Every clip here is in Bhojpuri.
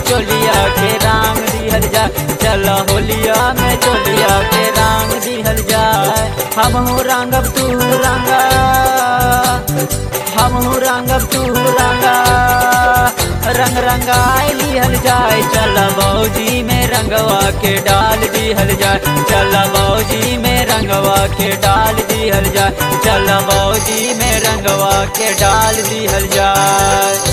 चोलिया के रांग दिहल जाए चल होलिया में चोलिया के रांग दिहल जाए हमहू रंगब तू रंगा हमहू रंगब तू रंगा रंग रंगाई लिहल जाए चल बौजी में रंगवा के डाल दिहल जाए चल बौजी में रंगवा के डाल दिहल जाए चल बौजी में रंगवा के डाल दिहल जाए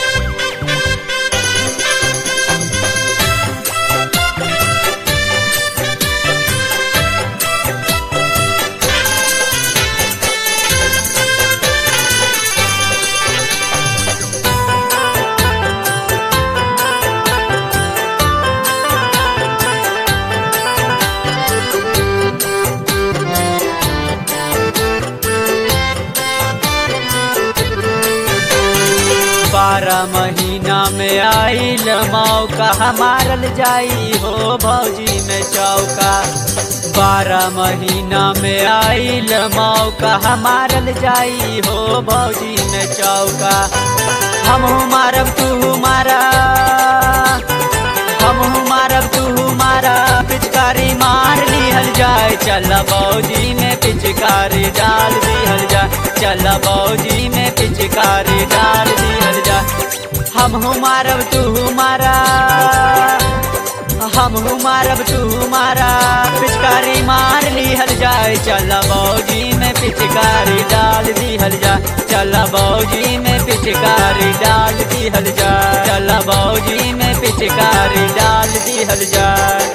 बारह महीना में आइल मौका मारल जाई हो भौजी में चौका बारह महीना में आइल मौका मारल जाई हो भौजी में चौका हमहू मारब तू मारा हमहू मारब तू मारा पिचकारी मार लिहल जाए चल बौजी में पिचकारी डाल दिहल जाए चल बौजी में पिचकारी डाल दिहल जाए हमहू मारब तू मारा हमहू मारब तू मारा पिचकारी मार लिहल जाए चल बौजी में पिचकारी डाल दिहल जाए चल बौजी में पिचकारी डाल दिहल जाए चल बौजी में पिचकारी डाल दिहल जाए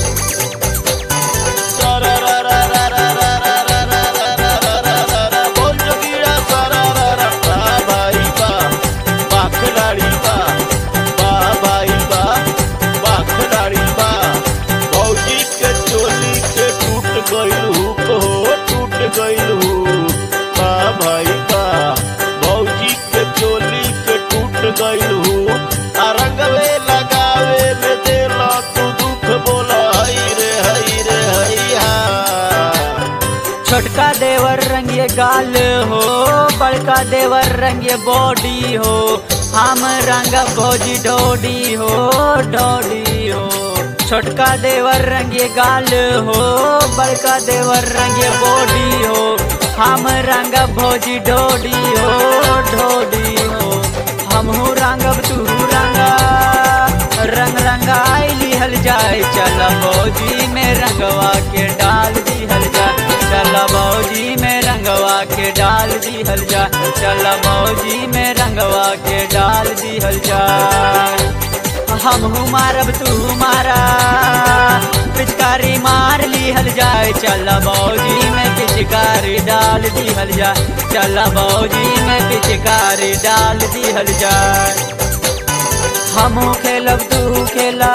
बोल जोगिया सारा रा रा बा भाई बा बा खिलाड़ी बा बा भाई बा बा खिलाड़ी बा भौजी के चोली के टूट गइल हुक हो टूट गइल हुक बा भाई बा भौजी के चोली के टूट गइल हुक आ रंगवे लगावे में देला तू दुख बोला हई रे हई रे हई हा छोटका देवर रंगे गाल हो बड़का देवर रंगे बॉडी हो हम रंग भोजी डोडी हो डोडी हो छोटका देवर रंगे गाल हो बड़का देवर रंगे बॉडी हो हम रंग भोजी डोडी हो डोडी हो हमहू रंगब तू रंगा रंग रंगाई लिहल जाए चल भौजी में रंगवा के डाल दिहल जाए चल भौजी में रंगवा के डाल दिहल जाए चल भौजी में रंगवा के डाल दिहल जाए हमहू मारब तू मारा पिचकारी मार लिहल जाए चल भौजी में पिचकारी डाल दिहल जाए चल भौजी में पिचकारी डाल दिहल जाए हमहू खेलब तू खेला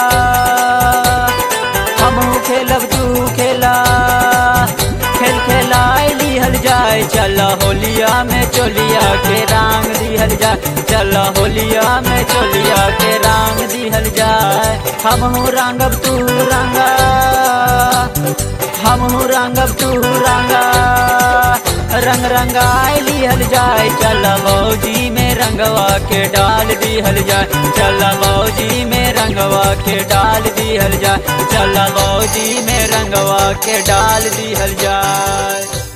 हमहू खेलब तू खेला खेल खेलाए लिहल जाए चल होलिया में चोलिया के रांग दिहल जाए चल होलिया में चोलिया के रांग दिहल जाए हमहू रंगब तू रंगा हमहू रंगब तू रंगा रंग रंगाई लिहल जाए चल बौजी में रंगवा के डाल दिहल जाए चल बौजी में रंगवा के डाल दिहल जाए चल बौजी में रंगवा के डाल दिहल जाए